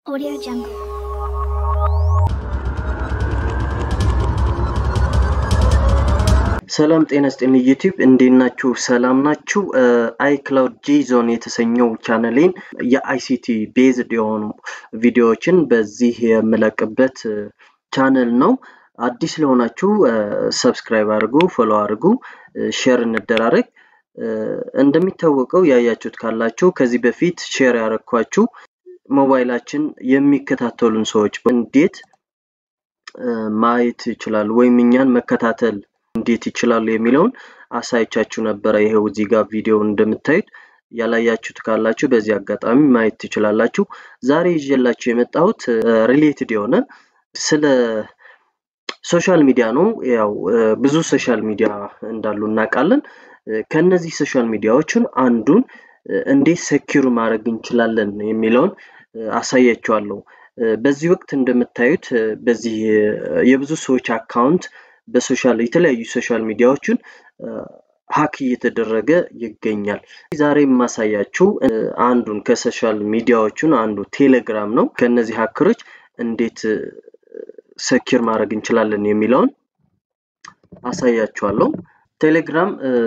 Audio Jungle. ሰላም ጤና ስጤን ዩቲዩብ እንዴት ናችሁ? ሰላም ናችሁ? አይ ክላውድ ጂ ዞን የተሰኘው ቻነሌን የአይሲቲ ቤዝድ የሆኑ ቪዲዮዎችን በዚህ የምለቅበት ቻነል ነው። አዲስ ለሆናችሁ ሰብስክራይብ አድርጉ፣ ፎሎ አድርጉ፣ ሼር እንደራረግ። እንደሚታወቀው ያያችሁት ካላችሁ ከዚህ በፊት ሼር ያረኳችሁ ሞባይላችን የሚከታተሉን ሰዎች እንዴት ማየት ይችላሉ ወይም እኛን መከታተል እንዴት ይችላሉ የሚለውን አሳይቻችሁ ነበረ። ይሄው እዚህ ጋር ቪዲዮ እንደምታዩት ያላያችሁት ካላችሁ በዚህ አጋጣሚ ማየት ትችላላችሁ። ዛሬ ይዤላችሁ የመጣሁት ሪሌትድ የሆነ ስለ ሶሻል ሚዲያ ነው። ያው ብዙ ሶሻል ሚዲያ እንዳሉ እናውቃለን። ከነዚህ ሶሻል ሚዲያዎችን አንዱን እንዴት ሰኪር ማድረግ እንችላለን የሚለውን አሳያችኋለሁ። በዚህ ወቅት እንደምታዩት በዚህ የብዙ ሰዎች አካውንት በሶሻል የተለያዩ ሶሻል ሚዲያዎችን ሀክ እየተደረገ ይገኛል። ዛሬ የማሳያችሁ አንዱን ከሶሻል ሚዲያዎቹን አንዱ ቴሌግራም ነው። ከነዚህ ሀከሮች እንዴት ሰኪር ማድረግ እንችላለን የሚለውን አሳያችኋለሁ። ቴሌግራም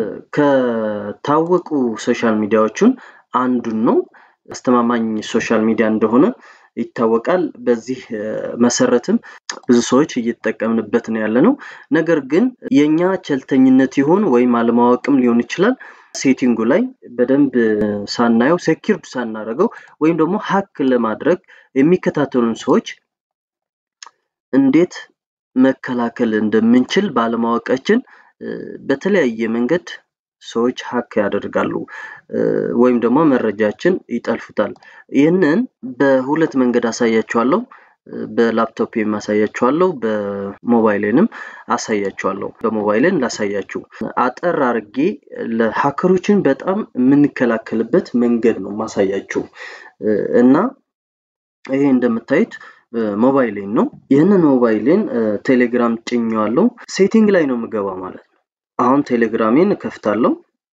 ከታወቁ ሶሻል ሚዲያዎቹን አንዱን ነው። አስተማማኝ ሶሻል ሚዲያ እንደሆነ ይታወቃል። በዚህ መሰረትም ብዙ ሰዎች እየተጠቀምንበት ነው ያለ ነው። ነገር ግን የእኛ ቸልተኝነት ይሆን ወይም አለማወቅም ሊሆን ይችላል ሴቲንጉ ላይ በደንብ ሳናየው ሴኪርድ ሳናደርገው ወይም ደግሞ ሀክ ለማድረግ የሚከታተሉን ሰዎች እንዴት መከላከል እንደምንችል ባለማወቃችን በተለያየ መንገድ ሰዎች ሀክ ያደርጋሉ ወይም ደግሞ መረጃችን ይጠልፉታል። ይህንን በሁለት መንገድ አሳያችኋለሁ። በላፕቶፕ አሳያችኋለሁ፣ በሞባይሌንም አሳያችኋለሁ። በሞባይልን ላሳያችሁ አጠር አርጌ ለሀከሮችን በጣም የምንከላከልበት መንገድ ነው ማሳያችሁ እና ይሄ እንደምታዩት ሞባይሌን ነው። ይህንን ሞባይሌን ቴሌግራም ጭኘዋለሁ። ሴቲንግ ላይ ነው የምገባ ማለት ነው። አሁን ቴሌግራሜን እከፍታለሁ።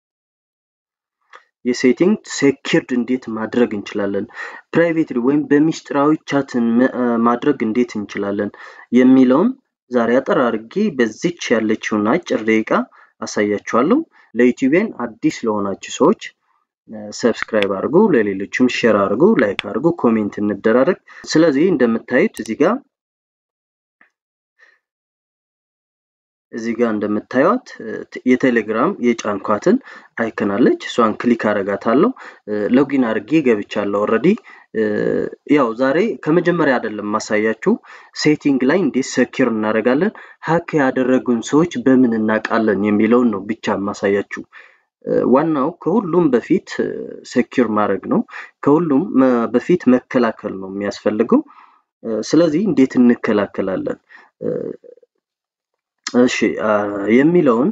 የሴቲንግ ሴኪርድ እንዴት ማድረግ እንችላለን፣ ፕራይቬት ወይም በሚስጥራዊ ቻትን ማድረግ እንዴት እንችላለን የሚለውን ዛሬ አጠር አድርጌ በዚች ያለችውን አጭር ደቂቃ አሳያችኋለሁ። ለዩቲዩቤን አዲስ ለሆናችሁ ሰዎች ሰብስክራይብ አድርጉ፣ ለሌሎችም ሼር አድርጉ፣ ላይክ አድርጉ፣ ኮሜንት እንደራረግ። ስለዚህ እንደምታዩት እዚህ ጋር እዚህ ጋር እንደምታዩት የቴሌግራም የጫንኳትን አይከናለች እሷን ክሊክ አረጋታለሁ። ሎጊን አድርጌ ገብቻለሁ። ኦልሬዲ ያው ዛሬ ከመጀመሪያ አይደለም ማሳያችሁ ሴቲንግ ላይ እንዴት ሰኪር እናደርጋለን፣ ሀክ ያደረጉን ሰዎች በምን እናውቃለን የሚለውን ነው ብቻ ማሳያችሁ። ዋናው ከሁሉም በፊት ሰኪር ማድረግ ነው። ከሁሉም በፊት መከላከል ነው የሚያስፈልገው። ስለዚህ እንዴት እንከላከላለን እሺ የሚለውን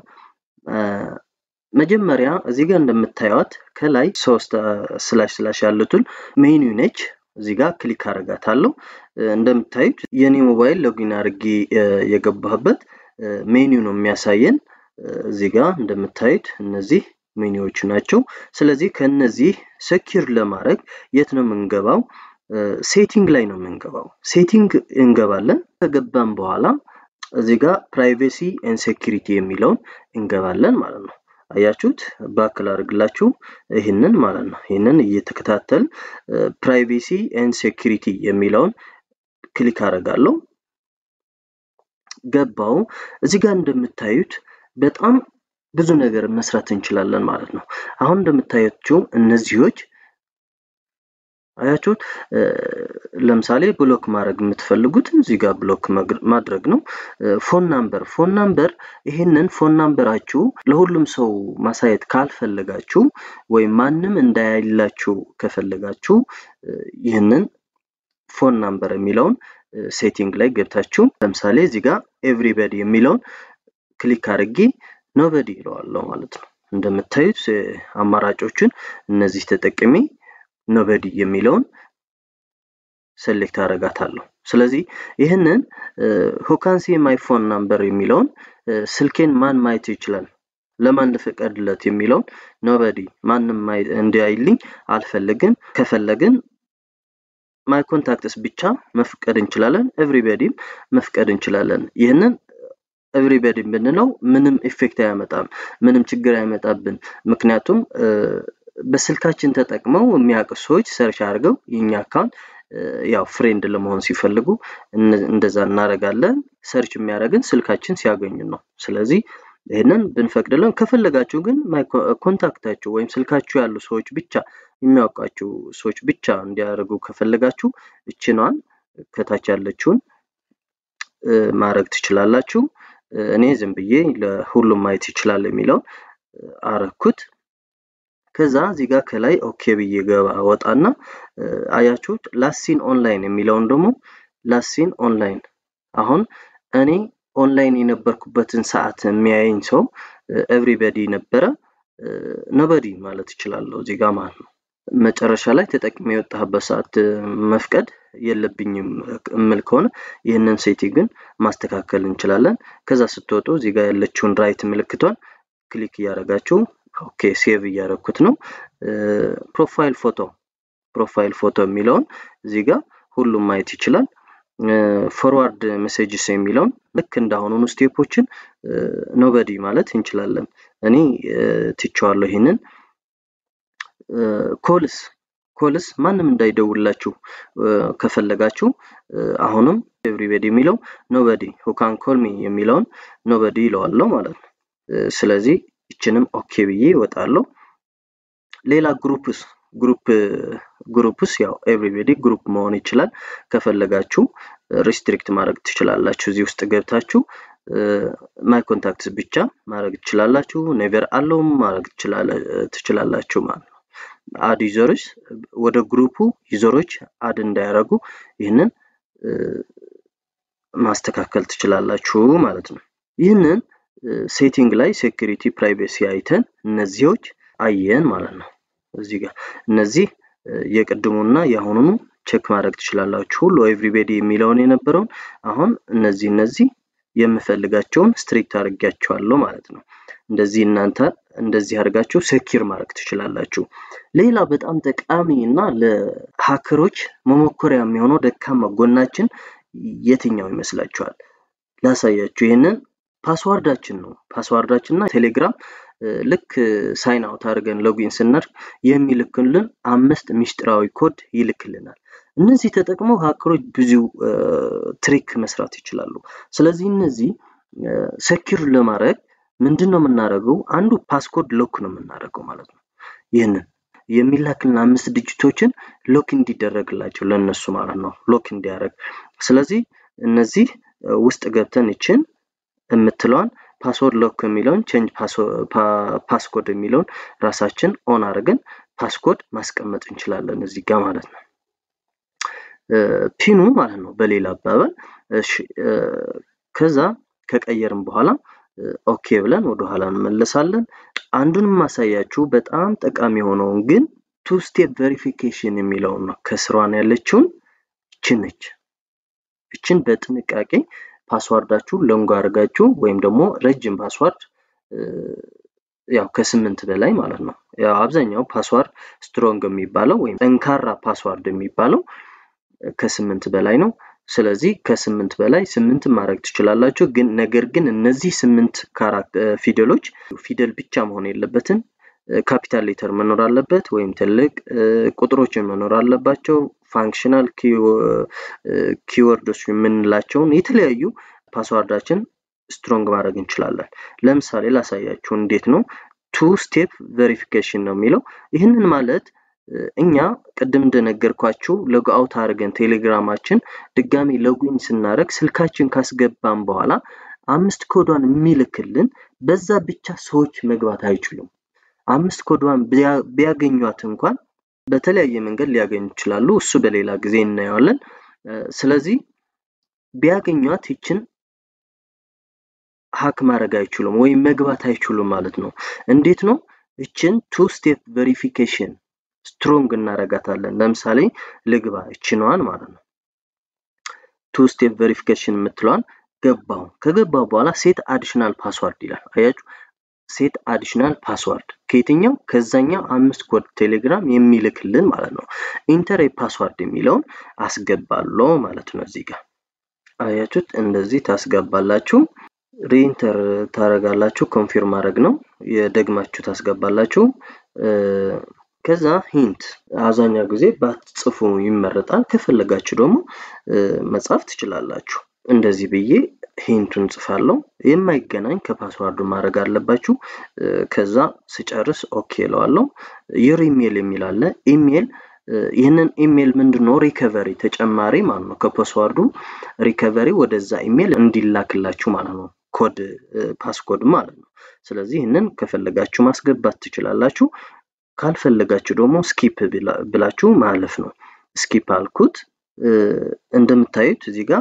መጀመሪያ እዚህ ጋር እንደምታዩት ከላይ ሶስት ስላሽ ስላሽ ያሉትን ሜኑ ነች። እዚህ ጋር ክሊክ አረጋታለሁ። እንደምታዩት የኔ ሞባይል ሎጊን አድርጌ የገባህበት ሜኑ ነው የሚያሳየን። እዚህ ጋር እንደምታዩት እነዚህ ሜኒዎች ናቸው። ስለዚህ ከነዚህ ሰኪር ለማድረግ የት ነው የምንገባው? ሴቲንግ ላይ ነው የምንገባው። ሴቲንግ እንገባለን። ከገባን በኋላ እዚህ ጋር ፕራይቬሲ ኤንድ ሴኪሪቲ የሚለውን እንገባለን ማለት ነው። አያችሁት? ባክል አድርግላችሁ ይህንን ማለት ነው። ይህንን እየተከታተል ፕራይቬሲ ኤንድ ሴኪሪቲ የሚለውን ክሊክ አደርጋለሁ። ገባው። እዚህ ጋር እንደምታዩት በጣም ብዙ ነገር መስራት እንችላለን ማለት ነው። አሁን እንደምታያቸው እነዚህዎች አያችሁት? ለምሳሌ ብሎክ ማድረግ የምትፈልጉትን እዚህ ጋር ብሎክ ማድረግ ነው። ፎን ናምበር ፎን ናምበር ይህንን ፎን ናምበራችሁ ለሁሉም ሰው ማሳየት ካልፈለጋችሁ ወይም ማንም እንዳያይላችሁ ከፈለጋችሁ ይህንን ፎን ናምበር የሚለውን ሴቲንግ ላይ ገብታችሁ ለምሳሌ እዚህ ጋር ኤቭሪበዲ የሚለውን ክሊክ አድርጌ ኖበዲ ይለዋለሁ ማለት ነው። እንደምታዩት አማራጮችን እነዚህ ተጠቅሜ ኖበዲ የሚለውን ሴሌክት አደርጋታለሁ። ስለዚህ ይህንን ሁካንሲ ማይ ፎን ናምበር የሚለውን ስልኬን ማን ማየት ይችላል፣ ለማን ልፍቀድለት የሚለውን ኖበዲ ማንም እንዲያይልኝ አልፈልግም። ከፈለግን ማይ ኮንታክትስ ብቻ መፍቀድ እንችላለን። ኤቭሪበዲም መፍቀድ እንችላለን። ይህንን ኤቭሪበዲ ብንለው ምንም ኢፌክት አያመጣም፣ ምንም ችግር አይመጣብን። ምክንያቱም በስልካችን ተጠቅመው የሚያውቁ ሰዎች ሰርች አድርገው የኛ አካውንት ያው ፍሬንድ ለመሆን ሲፈልጉ እንደዛ እናደርጋለን። ሰርች የሚያደርግን ስልካችን ሲያገኙ ነው። ስለዚህ ይህንን ብንፈቅድለን ከፈለጋችሁ ግን ኮንታክታችሁ ወይም ስልካችሁ ያሉ ሰዎች ብቻ የሚያውቃችሁ ሰዎች ብቻ እንዲያደርጉ ከፈለጋችሁ እችኗን ከታች ያለችውን ማድረግ ትችላላችሁ። እኔ ዝም ብዬ ለሁሉም ማየት ይችላል የሚለውን አረኩት። ከዛ እዚህ ጋር ከላይ ኦኬ ብዬ ገባ ወጣና አያችሁት ላሲን ኦንላይን የሚለውን ደግሞ ላሲን ኦንላይን አሁን እኔ ኦንላይን የነበርኩበትን ሰዓት የሚያየኝ ሰው ኤቭሪበዲ ነበረ ነበዲ ማለት እችላለሁ እዚህ ጋር ማለት ነው። መጨረሻ ላይ ተጠቅሜ የወጣህበት ሰዓት መፍቀድ የለብኝም እምል ከሆነ ይህንን ሴቲንግን ማስተካከል እንችላለን። ከዛ ስትወጡ እዚህ ጋር ያለችውን ራይት ምልክቷን ክሊክ እያደረጋችሁ ኦኬ ሴቭ እያደረኩት ነው። ፕሮፋይል ፎቶ ፕሮፋይል ፎቶ የሚለውን እዚህ ጋር ሁሉም ማየት ይችላል። ፎርዋርድ ሜሴጅስ የሚለውን ልክ እንዳሁኑኑ ስቴፖችን ኖበዲ ማለት እንችላለን። እኔ ትቼዋለሁ ይህንን። ኮልስ ኮልስ ማንም እንዳይደውላችሁ ከፈለጋችሁ አሁንም ኤቭሪበዲ የሚለው ኖበዲ ሁካን ኮልሚ የሚለውን ኖበዲ ይለዋለሁ ማለት ነው። ስለዚህ ይችንም ኦኬ ብዬ ይወጣለሁ። ሌላ ግሩፕስ ግሩፕ ግሩፕስ ያው ኤቭሪቤዲ ግሩፕ መሆን ይችላል። ከፈለጋችሁ ሪስትሪክት ማድረግ ትችላላችሁ። እዚህ ውስጥ ገብታችሁ ማይ ኮንታክትስ ብቻ ማድረግ ትችላላችሁ። ኔቨር አለውም ማድረግ ትችላላችሁ ማለት ነው። አድ ዩዘሮች ወደ ግሩፑ ዩዘሮች አድ እንዳያደርጉ ይህንን ማስተካከል ትችላላችሁ ማለት ነው። ይህንን ሴቲንግ ላይ ሴኩሪቲ ፕራይቬሲ አይተን እነዚዎች አየን ማለት ነው። እዚህ ጋር እነዚህ የቅድሙና የአሁኑኑ ቼክ ማድረግ ትችላላችሁ። ሁሉ ኤቭሪቤዲ የሚለውን የነበረውን አሁን እነዚህ እነዚህ የምፈልጋቸውን ስትሪክት አድርጊያቸዋለሁ ማለት ነው። እንደዚህ እናንተ እንደዚህ አድርጋችሁ ሴኪር ማድረግ ትችላላችሁ። ሌላ በጣም ጠቃሚ እና ለሀከሮች መሞከሪያ የሚሆነው ደካማ ጎናችን የትኛው ይመስላችኋል? ላሳያችሁ። ይህንን ፓስዋርዳችን ነው። ፓስዋርዳችን እና ቴሌግራም ልክ ሳይን አውት አድርገን ሎጊን ስናደርግ የሚልክልን አምስት ሚስጥራዊ ኮድ ይልክልናል። እነዚህ ተጠቅመው ሀከሮች ብዙ ትሪክ መስራት ይችላሉ። ስለዚህ እነዚህ ሰኪር ለማድረግ ምንድን ነው የምናደርገው? አንዱ ፓስኮድ ሎክ ነው የምናደርገው ማለት ነው። ይህንን የሚላክልን አምስት ዲጂቶችን ሎክ እንዲደረግላቸው ለእነሱ ማለት ነው፣ ሎክ እንዲያደርግ። ስለዚህ እነዚህ ውስጥ ገብተን ይችን የምትለዋን ፓስወርድ ሎክ የሚለውን ቼንጅ ፓስኮድ የሚለውን ራሳችን ኦን አድርገን ፓስኮድ ማስቀመጥ እንችላለን እዚህ ጋር ማለት ነው። ፒኑ ማለት ነው በሌላ አባባል። ከዛ ከቀየርን በኋላ ኦኬ ብለን ወደኋላ እንመለሳለን። አንዱን ማሳያችሁ በጣም ጠቃሚ የሆነውን ግን ቱ ስቴፕ ቬሪፊኬሽን የሚለውን ነው። ከስሯን ያለችውን ይችን ነች። ይችን በጥንቃቄ ፓስዋርዳችሁ ለንጎ አድርጋችሁ ወይም ደግሞ ረጅም ፓስዋርድ ያው ከስምንት በላይ ማለት ነው። ያው አብዛኛው ፓስዋርድ ስትሮንግ የሚባለው ወይም ጠንካራ ፓስዋርድ የሚባለው ከስምንት በላይ ነው። ስለዚህ ከስምንት በላይ ስምንት ማድረግ ትችላላችሁ። ግን ነገር ግን እነዚህ ስምንት ፊደሎች ፊደል ብቻ መሆን የለበትም። ካፒታል ሌተር መኖር አለበት፣ ወይም ትልቅ ቁጥሮችን መኖር አለባቸው። ፋንክሽናል ኪወርዶች የምንላቸውን የተለያዩ ፓስዋርዳችን ስትሮንግ ማድረግ እንችላለን። ለምሳሌ ላሳያችሁ እንዴት ነው። ቱ ስቴፕ ቬሪፊኬሽን ነው የሚለው። ይህንን ማለት እኛ ቅድም እንደነገርኳችሁ ሎግ አውት አድርገን ቴሌግራማችን ድጋሚ ሎጊን ስናደርግ ስልካችን ካስገባን በኋላ አምስት ኮዷን የሚልክልን በዛ ብቻ ሰዎች መግባት አይችሉም። አምስት ኮዷን ቢያገኟት እንኳን በተለያየ መንገድ ሊያገኙ ይችላሉ። እሱ በሌላ ጊዜ እናየዋለን። ስለዚህ ቢያገኟት ይችን ሀክ ማድረግ አይችሉም ወይም መግባት አይችሉም ማለት ነው። እንዴት ነው? ይችን ቱ ስቴፕ ቬሪፊኬሽን ስትሮንግ እናረጋታለን። ለምሳሌ ልግባ እችነዋን ማለት ነው። ቱ ስቴፕ ቬሪፊኬሽን የምትለዋን ገባው። ከገባው በኋላ ሴት አዲሽናል ፓስዋርድ ይላል። አያችሁ ሴት አዲሽናል ፓስዋርድ ከየትኛው ከዛኛው አምስት ኮድ ቴሌግራም የሚልክልን ማለት ነው። ኢንተር ፓስዋርድ የሚለውን አስገባለሁ ማለት ነው። እዚህ ጋር አያችሁት፣ እንደዚህ ታስገባላችሁ። ሪኢንተር ታደርጋላችሁ። ኮንፊርም ማድረግ ነው። የደግማችሁ ታስገባላችሁ። ከዛ ሂንት አብዛኛው ጊዜ ባትጽፉ ይመረጣል። ከፈለጋችሁ ደግሞ መጻፍ ትችላላችሁ። እንደዚህ ብዬ ሂንቱን ጽፋለሁ። የማይገናኝ ከፓስዋርዱ ማድረግ አለባችሁ። ከዛ ስጨርስ ኦኬ እለዋለሁ። ዩር ኢሜል የሚል አለ። ኢሜል ይህንን ኢሜል ምንድን ነው ሪከቨሪ ተጨማሪ ማለት ነው። ከፓስዋርዱ ሪከቨሪ ወደዛ ኢሜል እንዲላክላችሁ ማለት ነው። ኮድ ፓስኮድ ማለት ነው። ስለዚህ ይህንን ከፈለጋችሁ ማስገባት ትችላላችሁ። ካልፈለጋችሁ ደግሞ ስኪፕ ብላችሁ ማለፍ ነው። ስኪፕ አልኩት። እንደምታዩት እዚህ ጋር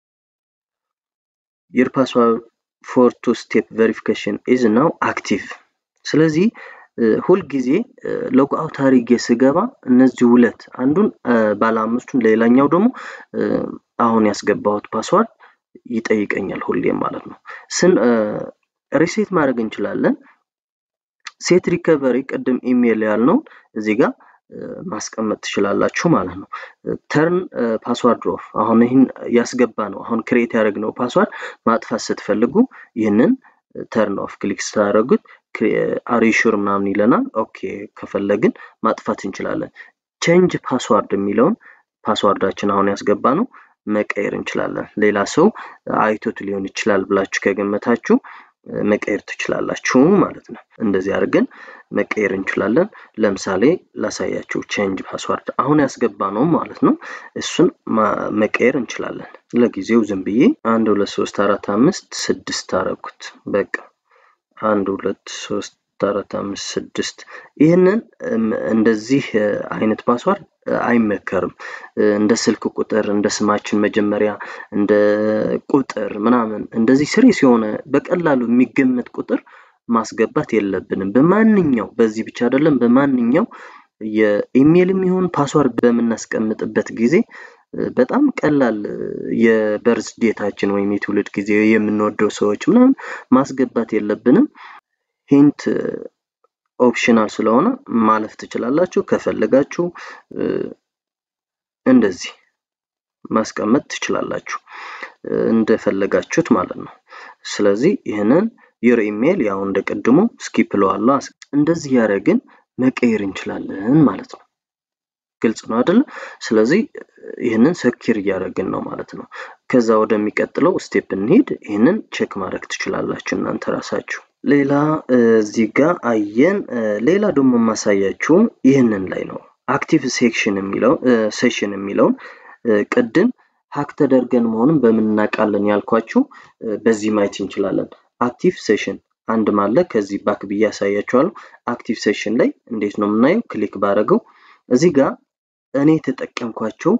የር ፓስዋርድ ፎር ቱ ስቴፕ ቬሪፊኬሽን ኢዝ ናው አክቲቭ። ስለዚህ ሁልጊዜ ሎግ አውት አድርጌ ስገባ እነዚህ ሁለት አንዱን ባለ አምስቱን ሌላኛው ደግሞ አሁን ያስገባሁት ፓስዋርድ ይጠይቀኛል ሁሌም ማለት ነው። ስን ሪሴት ማድረግ እንችላለን። ሴት ሪከቨሪ ቅድም ኢሜይል ያልነውን እዚህ ጋር ማስቀመጥ ትችላላችሁ ማለት ነው። ተርን ፓስዋርድ ኦፍ አሁን ይህን ያስገባ ነው አሁን ክሬት ያደረግነው ፓስዋርድ ማጥፋት ስትፈልጉ ይህንን ተርን ኦፍ ክሊክ ስታደረጉት አሪሹር ምናምን ይለናል። ኦኬ ከፈለግን ማጥፋት እንችላለን። ቼንጅ ፓስዋርድ የሚለውን ፓስዋርዳችን አሁን ያስገባ ነው መቀየር እንችላለን። ሌላ ሰው አይቶት ሊሆን ይችላል ብላችሁ ከገመታችሁ መቀየር ትችላላችሁ ማለት ነው። እንደዚህ አድርገን መቀየር እንችላለን። ለምሳሌ ላሳያችሁ። ቼንጅ ፓስዋርድ አሁን ያስገባ ነው ማለት ነው። እሱን መቀየር እንችላለን። ለጊዜው ዝም ብዬ አንድ ሁለት ሶስት አራት አምስት ስድስት አረኩት። በቃ አንድ ሁለት ሶስት አራት አምስት ስድስት ይህንን እንደዚህ አይነት ፓስዋርድ አይመከርም። እንደ ስልክ ቁጥር እንደ ስማችን መጀመሪያ እንደ ቁጥር ምናምን እንደዚህ ስሪስ የሆነ በቀላሉ የሚገመት ቁጥር ማስገባት የለብንም። በማንኛው በዚህ ብቻ አይደለም፣ በማንኛው የኢሜይልም ይሁን ፓስዋርድ በምናስቀምጥበት ጊዜ በጣም ቀላል የበርዝ ዴታችን ወይም የትውልድ ጊዜ የምንወደው ሰዎች ምናምን ማስገባት የለብንም። ሂንት ኦፕሽናል ስለሆነ ማለፍ ትችላላችሁ። ከፈለጋችሁ እንደዚህ ማስቀመጥ ትችላላችሁ እንደፈለጋችሁት ማለት ነው። ስለዚህ ይህንን ዩር ኢሜይል ያው እንደ ቅድሙ ስኪፕ ለዋለሁ። እንደዚህ ያደረግን መቀየር እንችላለን ማለት ነው። ግልጽ ነው አይደለ? ስለዚህ ይህንን ሰኪር እያደረግን ነው ማለት ነው። ከዛ ወደሚቀጥለው ስቴፕ እንሄድ። ይህንን ቼክ ማድረግ ትችላላችሁ እናንተ ራሳችሁ። ሌላ እዚህ ጋር አየን። ሌላ ደግሞ የማሳያችሁ ይህንን ላይ ነው። አክቲቭ ሴክሽን የሚለው ሴሽን የሚለውን ቅድም ሀክ ተደርገን መሆኑን በምን እናውቃለን ያልኳችሁ በዚህ ማየት እንችላለን። አክቲቭ ሴሽን አንድ ማለ ከዚህ ባክ ብዬ ያሳያችኋለሁ። አክቲቭ ሴሽን ላይ እንዴት ነው የምናየው? ክሊክ ባረገው እዚህ ጋር እኔ የተጠቀምኳቸው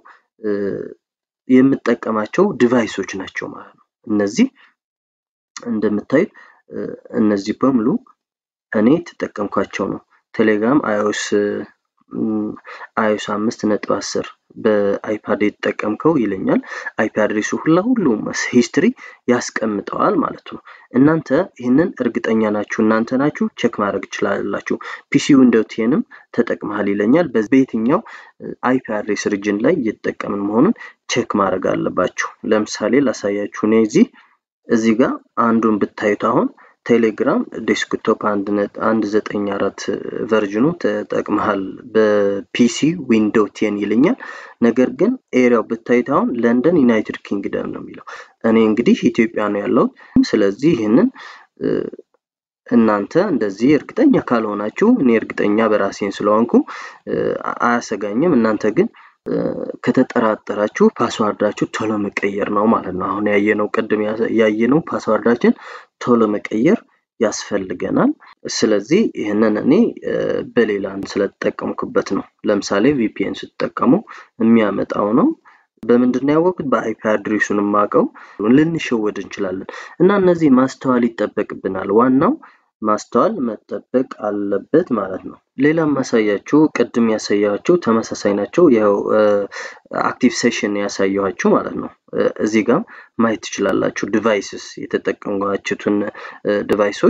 የምጠቀማቸው ዲቫይሶች ናቸው ማለት ነው። እነዚህ እንደምታዩት እነዚህ በሙሉ እኔ የተጠቀምኳቸው ነው። ቴሌግራም አይኦስ አይኦስ አምስት ነጥብ አስር በአይፓድ የተጠቀምከው ይለኛል። አይፒ አድሬሱ ሁላ ሁሉም ሂስትሪ ያስቀምጠዋል ማለት ነው። እናንተ ይህንን እርግጠኛ ናችሁ እናንተ ናችሁ ቼክ ማድረግ ትችላላችሁ። ፒሲ ዊንዶው ቴንም ተጠቅመሃል ይለኛል። በየትኛው አይፒ አድሬስ ሪጅን ላይ እየተጠቀምን መሆኑን ቼክ ማድረግ አለባችሁ። ለምሳሌ ላሳያችሁ። እኔ እዚህ እዚህ ጋር አንዱን ብታዩት አሁን ቴሌግራም ዴስክቶፕ አንድ ዘጠኝ አራት ቨርዥኑ ተጠቅመሃል በፒሲ ዊንዶው ቴን ይለኛል። ነገር ግን ኤሪያው ብታዩት አሁን ለንደን ዩናይትድ ኪንግደም ነው የሚለው። እኔ እንግዲህ ኢትዮጵያ ነው ያለሁት። ስለዚህ ይህንን እናንተ እንደዚህ እርግጠኛ ካልሆናችሁ እኔ እርግጠኛ በራሴን ስለሆንኩ አያሰጋኝም። እናንተ ግን ከተጠራጠራችሁ ፓስዋርዳችሁ ቶሎ መቀየር ነው ማለት ነው። አሁን ያየነው ቅድም ያየነው ፓስዋርዳችን ቶሎ መቀየር ያስፈልገናል። ስለዚህ ይህንን እኔ በሌላ ስለተጠቀምኩበት ነው። ለምሳሌ ቪፒኤን ስትጠቀሙ የሚያመጣው ነው። በምንድን ነው ያወቅኩት? በአይፒ አድሬሱን የማውቀው ልንሸወድ እንችላለን እና እነዚህ ማስተዋል ይጠበቅብናል። ዋናው ማስተዋል መጠበቅ አለበት ማለት ነው። ሌላ ማሳያችሁ ቅድም ያሳያችሁ ተመሳሳይ ናቸው። ያው አክቲቭ ሴሽን ያሳየኋችሁ ማለት ነው። እዚህ ጋር ማየት ትችላላችሁ። ዲቫይስስ የተጠቀሟችሁትን ዲቫይሶች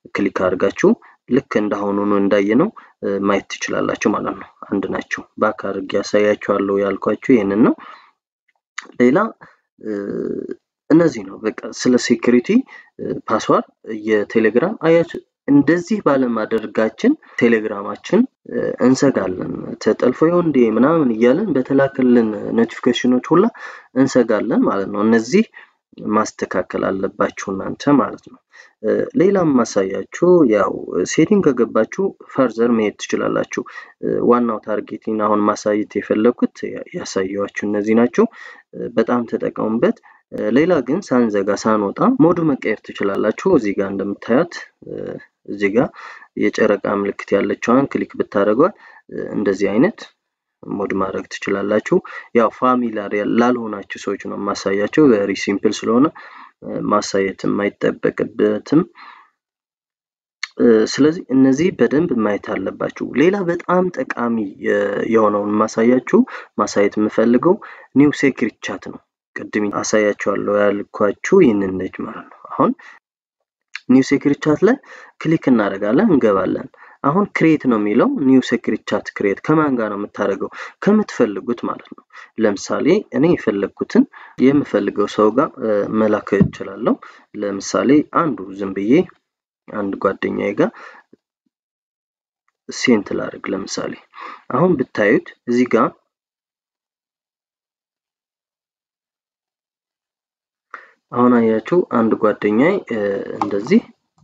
ክሊክ አድርጋችሁ ልክ እንዳሁኑ ነው እንዳየነው ማየት ትችላላችሁ ማለት ነው። አንድ ናቸው። ባክ አድርጌ ያሳያችኋለሁ ያልኳችሁ ይህንን ነው። ሌላ እነዚህ ነው በቃ ስለ ሴኩሪቲ ፓስዋርድ የቴሌግራም አያችሁ እንደዚህ ባለማድረጋችን ቴሌግራማችን እንሰጋለን። ተጠልፎ ይሆን እንዴ ምናምን እያለን በተላከልን ኖቲፊኬሽኖች ሁላ እንሰጋለን ማለት ነው። እነዚህ ማስተካከል አለባችሁ እናንተ ማለት ነው። ሌላም ማሳያችሁ ያው ሴቲንግ ከገባችሁ ፈርዘር መሄድ ትችላላችሁ። ዋናው ታርጌቲን አሁን ማሳየት የፈለኩት ያሳየዋችሁ እነዚህ ናቸው። በጣም ተጠቀሙበት። ሌላ ግን ሳንዘጋ ሳንወጣ ሞዱ መቀየር ትችላላችሁ። እዚህ ጋር እንደምታዩት እዚህ ጋር የጨረቃ ምልክት ያለችዋን ክሊክ ብታደርጓት እንደዚህ አይነት ሞድ ማድረግ ትችላላችሁ። ያው ፋሚላር ላልሆናችሁ ሰዎች ነው ማሳያቸው። ቨሪ ሲምፕል ስለሆነ ማሳየትም አይጠበቅበትም። ስለዚህ እነዚህ በደንብ ማየት አለባችሁ። ሌላ በጣም ጠቃሚ የሆነውን ማሳያችሁ ማሳየት የምፈልገው ኒው ሴክሪት ቻት ነው። ቅድም አሳያችኋለሁ ያልኳችሁ ይህንን ነች ማለት ነው። አሁን ኒው ሴክሪት ቻት ላይ ክሊክ እናደርጋለን፣ እንገባለን። አሁን ክሬት ነው የሚለው ኒው ሴክሪት ቻት ክሬት ከማን ጋር ነው የምታደርገው? ከምትፈልጉት ማለት ነው። ለምሳሌ እኔ የፈለግኩትን የምፈልገው ሰው ጋር መላክ እችላለሁ። ለምሳሌ አንዱ ዝም ብዬ አንድ ጓደኛዬ ጋር ሴንት ላድርግ። ለምሳሌ አሁን ብታዩት እዚህ ጋር አሁን አያችሁ አንድ ጓደኛዬ እንደዚህ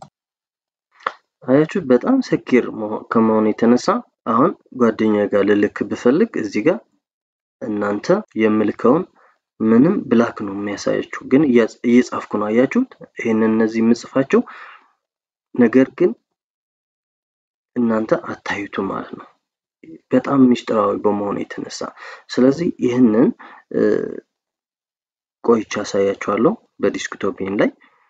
አያችሁ በጣም ሰኪር ከመሆኑ የተነሳ አሁን ጓደኛ ጋር ልልክ ብፈልግ እዚህ ጋር እናንተ የምልከውን ምንም ብላክ ነው የሚያሳያችሁ፣ ግን እየጻፍኩ ነው። አያችሁት? ይህንን እነዚህ የምጽፋቸው ነገር ግን እናንተ አታዩቱ ማለት ነው፣ በጣም ሚስጥራዊ በመሆኑ የተነሳ። ስለዚህ ይህንን ቆይቼ አሳያችኋለሁ በዲስክቶፕን ላይ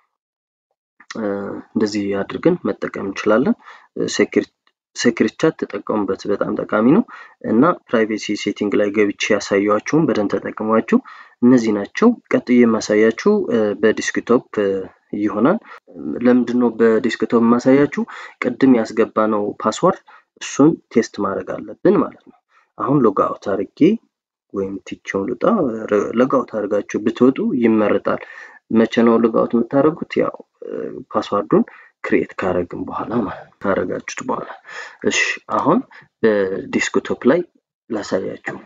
እንደዚህ አድርገን መጠቀም እንችላለን። ሴክሪት ቻት ተጠቀሙበት፣ በጣም ጠቃሚ ነው እና ፕራይቬሲ ሴቲንግ ላይ ገብቼ ያሳያችሁን በደንብ ተጠቅሟችሁ። እነዚህ ናቸው። ቀጥዬ የማሳያችሁ በዲስክቶፕ ይሆናል። ለምንድን ነው በዲስክቶፕ የማሳያችሁ? ቅድም ያስገባ ነው ፓስዋርድ እሱን ቴስት ማድረግ አለብን ማለት ነው። አሁን ሎጋውት አድርጌ ወይም ቲቸውን ልጣ ሎጋውት አድርጋችሁ ብትወጡ ይመረጣል። መቼ ነው ሎጋውት የምታደርጉት? ያው ፓስዋርዱን ክሬት ካረግን በኋላ ማለት ካረጋችሁት በኋላ። እሺ አሁን በዲስክቶፕ ላይ ላሳያችሁ።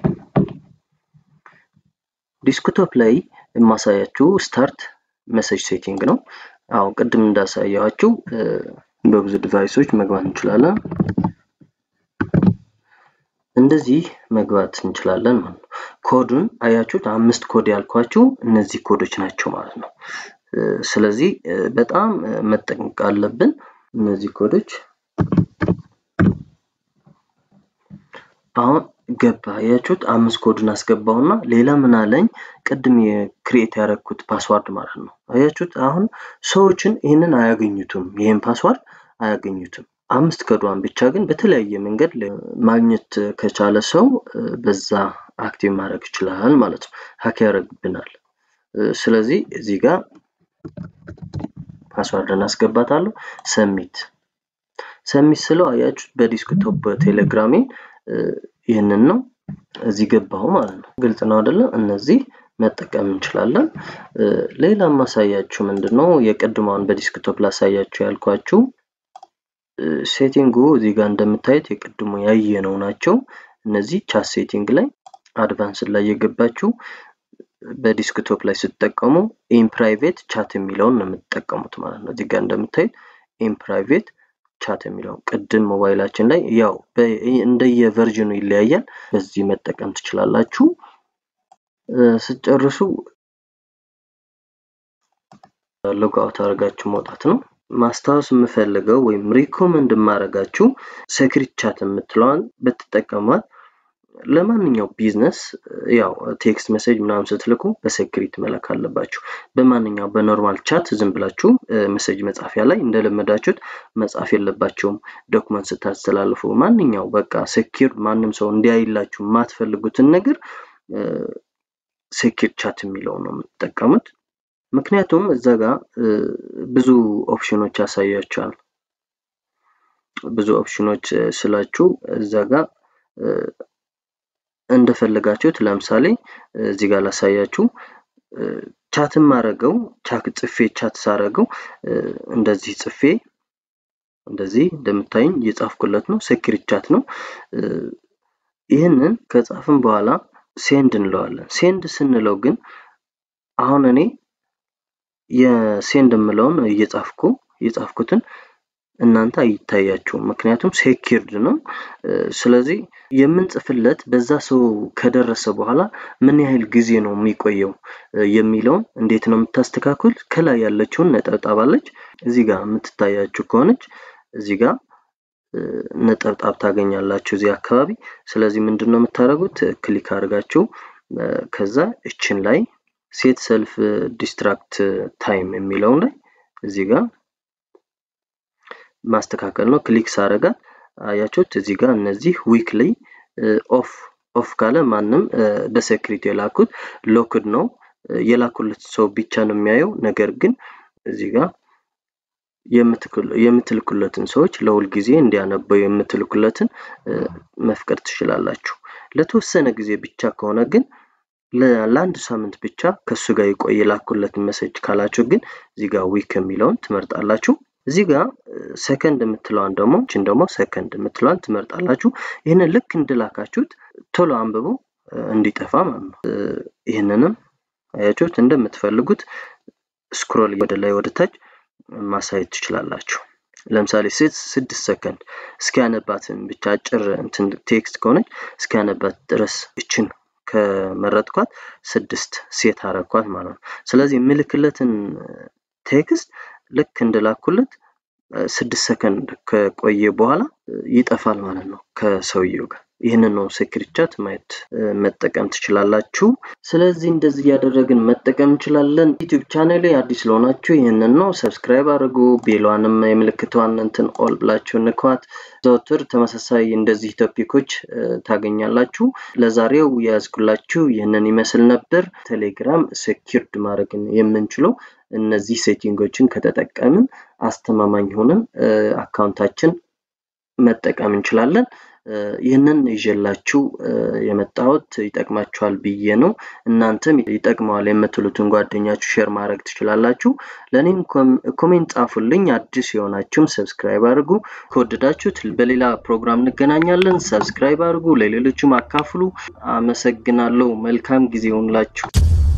ዲስክቶፕ ላይ የማሳያችሁ ስታርት መሰጅ ሴቲንግ ነው። አሁን ቅድም እንዳሳያችሁ በብዙ ዲቫይሶች መግባት እንችላለን። እንደዚህ መግባት እንችላለን ማለት ነው። ኮዱን አያችሁት? አምስት ኮድ ያልኳችሁ እነዚህ ኮዶች ናቸው ማለት ነው። ስለዚህ በጣም መጠንቀቅ አለብን። እነዚህ ኮዶች አሁን ገባ አያችሁት? አምስት ኮድን አስገባውና ሌላ ምን አለኝ? ቅድም የክሬት ያደረግኩት ፓስዋርድ ማለት ነው። አያችሁት? አሁን ሰዎችን ይህንን አያገኙትም፣ ይህን ፓስዋርድ አያገኙትም። አምስት ከዷን ብቻ ግን በተለያየ መንገድ ማግኘት ከቻለ ሰው በዛ አክቲቭ ማድረግ ይችላል ማለት ነው። ሀክ ያደርግብናል። ስለዚህ እዚህ ጋር ፓስዋርድ እናስገባታለሁ። ሰሚት ሰሚት ስለው አያችሁት በዲስክቶፕ ቴሌግራሜን ይህንን ነው እዚህ ገባሁ ማለት ነው። ግልጽ ነው አይደለ? እነዚህ መጠቀም እንችላለን። ሌላ ማሳያችሁ ምንድን ነው የቅድሟን በዲስክቶፕ ላሳያችሁ ያልኳችሁ ሴቲንጉ እዚህ ጋር እንደምታዩት የቅድሞ ያየነው ናቸው። እነዚህ ቻት ሴቲንግ ላይ አድቫንስ ላይ የገባችሁ በዲስክቶፕ ላይ ስትጠቀሙ ኢን ፕራይቬት ቻት የሚለውን ነው የምትጠቀሙት ማለት ነው። እዚህ ጋር እንደምታዩት ኢን ፕራይቬት ቻት የሚለውን ቅድም ሞባይላችን ላይ ያው እንደየቨርዥኑ ይለያያል። በዚህ መጠቀም ትችላላችሁ። ስትጨርሱ ሎግአውት አድርጋችሁ መውጣት ነው። ማስታወስ የምፈልገው ወይም ሪኮመንድ የማደርጋችሁ ሴክሪት ቻት የምትለዋን ብትጠቀሟት ለማንኛው ቢዝነስ ያው ቴክስት ሜሴጅ ምናምን ስትልኩ በሴክሪት መላክ አለባችሁ። በማንኛው በኖርማል ቻት ዝም ብላችሁ ሜሴጅ መጻፊያ ላይ እንደለመዳችሁት መጻፍ የለባቸውም። ዶክመንት ስታስተላልፉ ማንኛው በቃ ሴኪር ማንም ሰው እንዲያይላችሁ የማትፈልጉትን ነገር ሴኪር ቻት የሚለው ነው የምትጠቀሙት። ምክንያቱም እዛ ጋር ብዙ ኦፕሽኖች ያሳያቸዋል። ብዙ ኦፕሽኖች ስላችሁ እዛ ጋር እንደፈለጋችሁት ለምሳሌ እዚህ ጋር ላሳያችሁ ቻትን ማረገው ቻክ ጽፌ ቻት ሳረገው እንደዚህ ጽፌ እንደዚህ እንደምታዩኝ እየጻፍኩለት ነው ሴኪሪት ቻት ነው ይህንን ከጻፍን በኋላ ሴንድ እንለዋለን ሴንድ ስንለው ግን አሁን እኔ የሴንድ የምለውን እየጻፍኩ እየጻፍኩትን እናንተ አይታያችሁም ምክንያቱም ሴኪርድ ነው ስለዚህ የምንጽፍለት በዛ ሰው ከደረሰ በኋላ ምን ያህል ጊዜ ነው የሚቆየው የሚለውን እንዴት ነው የምታስተካክል ከላይ ያለችውን ነጠብጣብ አለች እዚህ ጋር የምትታያችሁ ከሆነች እዚህ ጋር ነጠብጣብ ታገኛላችሁ እዚህ አካባቢ ስለዚህ ምንድን ነው የምታደርጉት ክሊክ አድርጋችሁ ከዛ እችን ላይ ሴት ሰልፍ ዲስትራክት ታይም የሚለው ላይ እዚህ ጋር ማስተካከል ነው ክሊክ ሳረጋት አያችሁት እዚህ ጋር እነዚህ ዊክሊ ኦፍ ኦፍ ካለ ማንም በሴክሪቲ የላኩት ሎክድ ነው የላኩለት ሰው ብቻ ነው የሚያየው ነገር ግን እዚህ ጋር የምትልኩለትን ሰዎች ለሁል ጊዜ እንዲያነበው የምትልኩለትን መፍቀድ ትችላላችሁ ለተወሰነ ጊዜ ብቻ ከሆነ ግን ለአንድ ሳምንት ብቻ ከእሱ ጋር የቆየ የላኩለትን መሰጅ ካላችሁ ግን እዚህ ጋር ዊክ የሚለውን ትመርጣላችሁ እዚህ ጋር ሰከንድ የምትለዋን ደግሞ ችን ደግሞ ሰከንድ የምትለዋን ትመርጣላችሁ ይህንን ልክ እንድላካችሁት ቶሎ አንብቦ እንዲጠፋ ማለት ነው ይህንንም አያችሁት እንደምትፈልጉት ስክሮል ወደ ላይ ወደ ታች ማሳየት ትችላላችሁ ለምሳሌ ስድስት ሰከንድ እስኪያነባትን ብቻ አጭር እንትን ቴክስት ከሆነች እስኪያነባት ድረስ እችን ከመረጥኳት ስድስት ሴት አረኳት ማለት ነው ስለዚህ የምልክለትን ቴክስት ልክ እንደላኩለት ስድስት ሰከንድ ከቆየ በኋላ ይጠፋል ማለት ነው ከሰውየው ጋር ይህንን ነው ሴክሪት ቻት ማየት መጠቀም ትችላላችሁ ስለዚህ እንደዚህ እያደረግን መጠቀም እንችላለን ዩቲዩብ ቻናል ላይ አዲስ ለሆናችሁ ይህንን ነው ሰብስክራይብ አድርጉ ቤሏንም የምልክቷን እንትን ኦል ብላችሁ ንኳት ዘወትር ተመሳሳይ እንደዚህ ቶፒኮች ታገኛላችሁ ለዛሬው የያዝኩላችሁ ይህንን ይመስል ነበር ቴሌግራም ሴኪርድ ማድረግን የምንችለው እነዚህ ሴቲንጎችን ከተጠቀምን አስተማማኝ ሆነን አካውንታችን መጠቀም እንችላለን ይህንን ይዤላችሁ የመጣሁት ይጠቅማችኋል ብዬ ነው እናንተም ይጠቅመዋል የምትሉትን ጓደኛችሁ ሼር ማድረግ ትችላላችሁ ለእኔም ኮሜንት ጻፉልኝ አዲስ የሆናችሁም ሰብስክራይብ አድርጉ ከወደዳችሁት በሌላ ፕሮግራም እንገናኛለን ሰብስክራይብ አድርጉ ለሌሎችም አካፍሉ አመሰግናለሁ መልካም ጊዜ ይሁንላችሁ